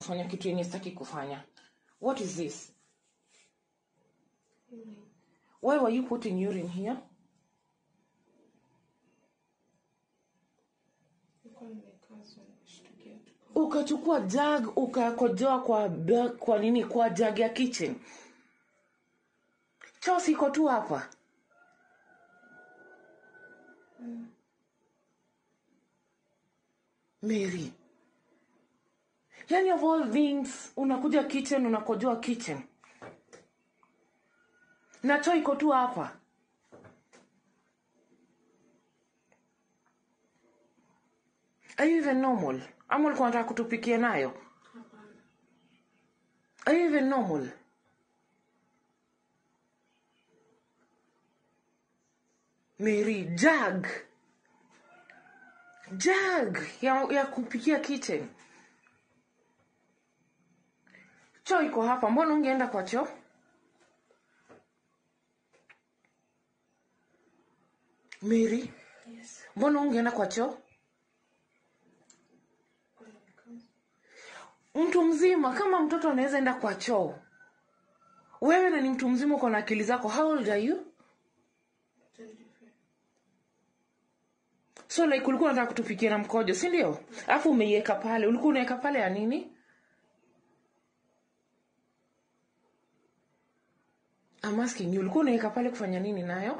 kufanya kitu yenye sitaki kufanya what is this why were you putting urine here Nilikuwa nimekazwa nikashtukia tu. ukachukua jug ukakojoa kwa ba- kwa nini kwa jug ya kitchen choo siko tu hapa mary yani of all things unakuja kitchen unakojoa kitchen na choo iko tu hapa are you even normal ama ulikuwa unataka kutupikia nayo Hapana. are you even normal mary jug jug ya, ya kupikia kitchen choo iko hapa mbona ungeenda kwa choo mary Yes. mbona ungeenda kwa choo Nilikuwa nimekazwa. mtu mzima kama mtoto anaweza enda kwa choo wewe na ni mtu mzima uko na akili zako how old are you Twenty-five. so like ulikuwa unataka kutupikia na mkojo si ndio alafu umeiweka pale ulikuwa unaweka pale ya nini I'm asking you ulikuwa unaweka pale kufanya nini nayo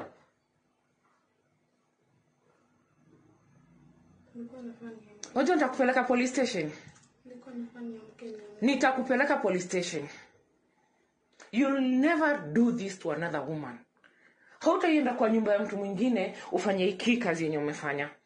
Nilikuwa nafanya nini? wajua nitakupeleka police station Nilikuwa nafanya niamke niamke. nitakupeleka police station you'll never do this to another woman hautaienda kwa nyumba ya mtu mwingine ufanye hiki kazi yenye umefanya